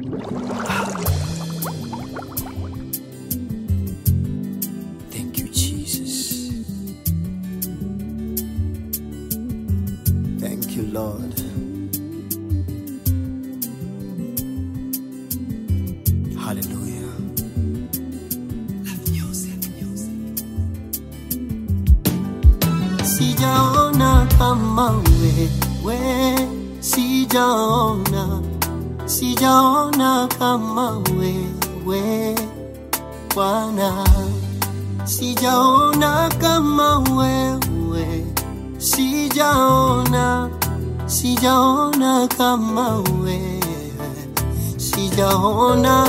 Thank you, Jesus. Thank you, Lord. Hallelujah. Sijaona kama wewe, sijaona, sijaona kama wewe Bwana, sijaona kama wewe, sijaona, sijaona kama wewe, sijaona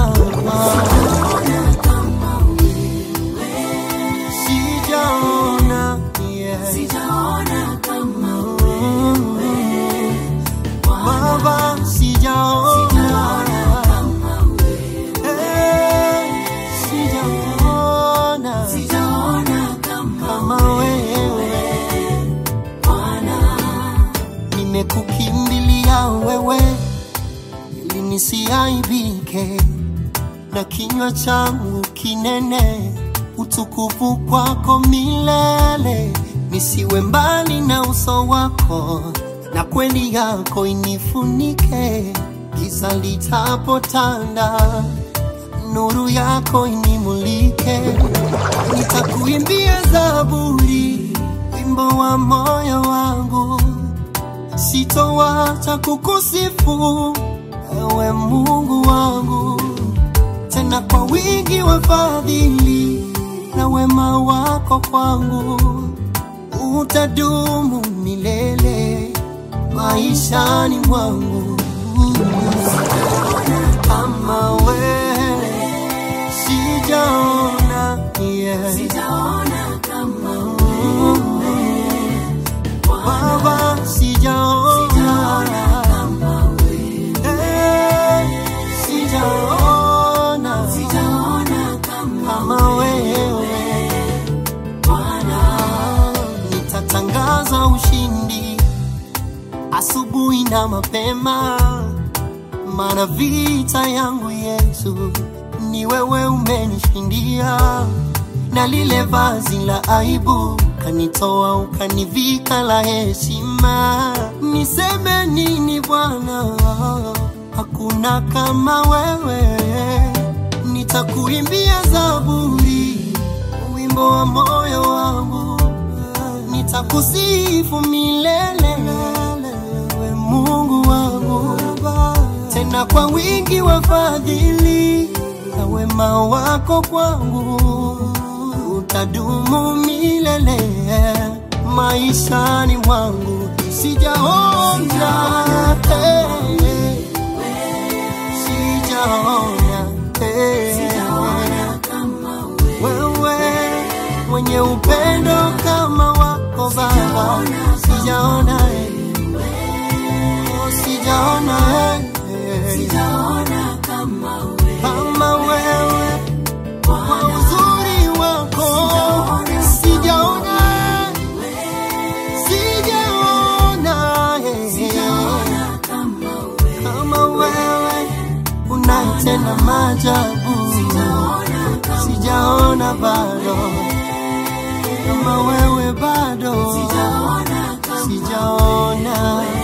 sijaona, yeah. Baba, sijaona Eh, sijaona kama wewe nimekukimbilia wewe ili nisiaibike na kinywa changu kinene utukufu kwako milele nisiwe mbali na uso wako na kweli yako inifunike giza litapotanda nuru yako inimulike nitakuimbia zaburi wimbo wa moyo wangu sitowacha kukusifu ewe Mungu wangu, tena kwa wingi wa fadhili na wema wako kwangu utadumu milele maishani mwangu. Kama wewe sijaona, yeah. Baba sijaona Eh, sijaona kama wewe nitatangaza ushindi asubuhi na mapema maana vita yangu Yesu ni wewe umenishindia na lile vazi la aibu kanitoa ukanivika la heshima. Niseme nini Bwana? Hakuna kama wewe, nitakuimbia zaburi, wimbo wa moyo wangu, nitakusifu milele, we Mungu wangu, tena kwa wingi wa fadhili na wema wako kwangu utadumu milele maishani mwangu. Sijaona eh, sijaona eh, wewe mwenye upendo kama wako Baba, sijaona eh, oh, sijaona eh, kama wewe kwa uzuri wako sijaona sijaona eh, kama wewe unatenda maajabu sijaona bado kama wewe bado sijaona